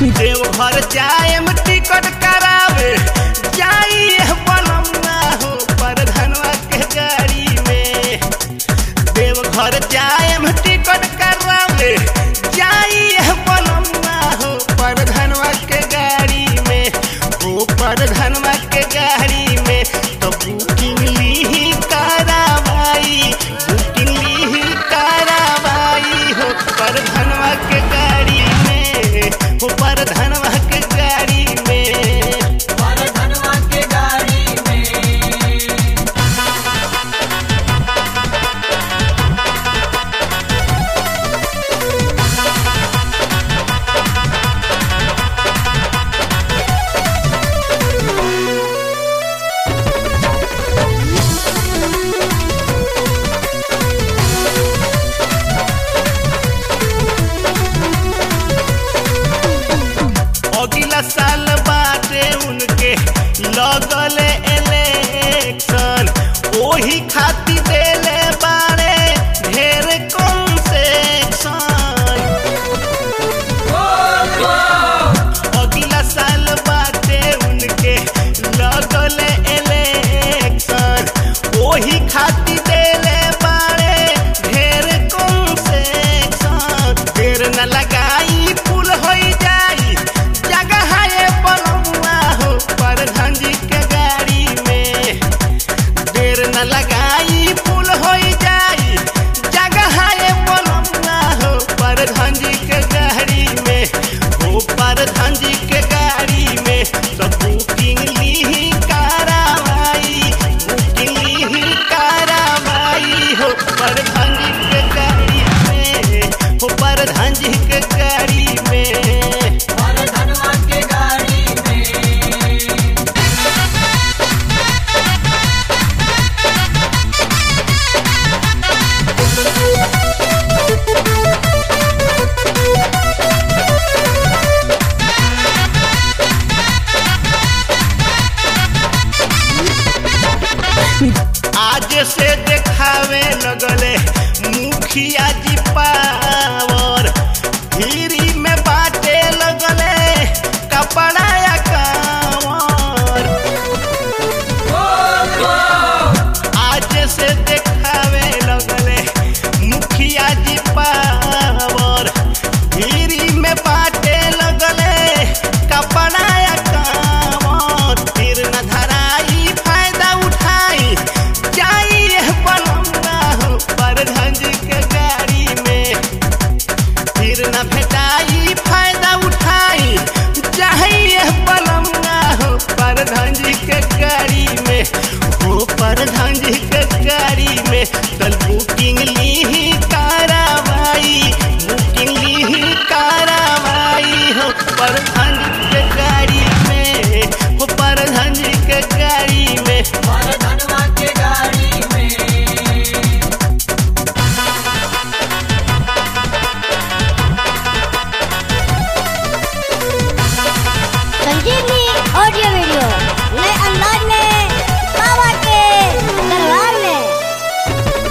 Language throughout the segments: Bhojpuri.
देवघर जाएम टिकट करावे जाइए बनमुआ हो परधनवा के गाड़ी में देवघर जाएम टिकट करावे जाइए बनमुआ हो परधनवा के गाड़ी में हो परधनवा के गाड़ी में तो बुकिंग ली करावाई बुकिंग ली करावाई हो परधनवा के गाड़ी में हो परधनवा के गाड़ी में धनवा के गाड़ी में अगला साल बाटे उनके लगल इलेक्शन ओही खातिर देले बाड़े ढेर कंसेक्शन अगला साल बाटे उनके लगल इलेक्शन ओही खातिर देले बाड़े ढेर कंसेक्शन ढेर न लगाई फूल होई जाई जगह है बनमुआ हो प्रधान जी के गाड़ी में देर न लगाई फूल होई जाई जगह है बनमुआ हो प्रधान जी के गाड़ी में हो प्रधान जी के गाड़ी में सब बुकिंग ली करावाई बुकिंग ली करावाई हो प्रधान जी के गाड़ी में हो प्रधान जी के गाड़ी में धनवा के गाड़ी में आज से देखावे लगले मुखिया जी पावर हिरी में बाटे लगले कपड़ा या कांवर आज से देखावे लगले मुखिया जी पावर हिरी में बाटे लगले कपड़ा या कांवर फिर न धराई फायदा उठाई जाइए बनमुआ हो प्रधान जी के गाड़ी में फिर न भेटाई फायदा उठाई चाहिए बनमुआ हो प्रधान जी के गाड़ी में हो प्रधान जी के गाड़ी में कल बुकिंग ली करावाई बुकिंग ली करावाई हो प्रधान जी के गाड़ी में हो प्रधान जी के गाड़ी में धनवा के गाड़ी में संजीवनी ऑडियो वीडियो नए अंदाज में बाबा के दरबार में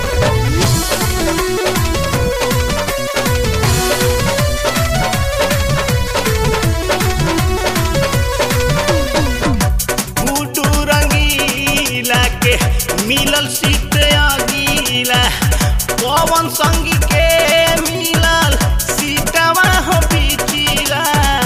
गुड्डू रंगीला के मिलल सीट अगीला पवन संगी के मिलल सीटवा हो पिछिला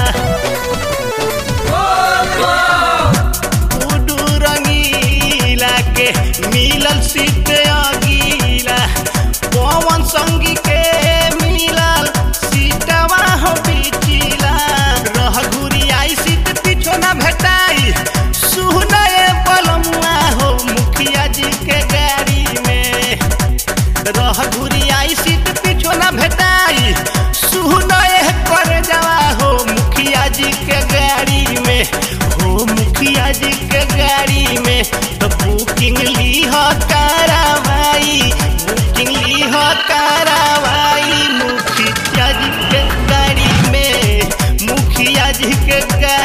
गुड्डू रंगीला के मिलल सीट अगीला पवन संगी के मिलल सीटवा हो पिछिला रह घुरी आई सीट पीछो ना भेटाई सुनए बलमुआ हो मुखिया जी के गाड़ी में रह घुरी आई सीट पीछो ना भेटाई सुनए कर जावा हो मुखिया जी के गाड़ी में हो मुखिया जी के गाड़ी में तो बुकिंग ली हो करावाई बुकिंग ली हो करावाई मुखिया जी के गाड़ी में मुखिया जी के गाड़ी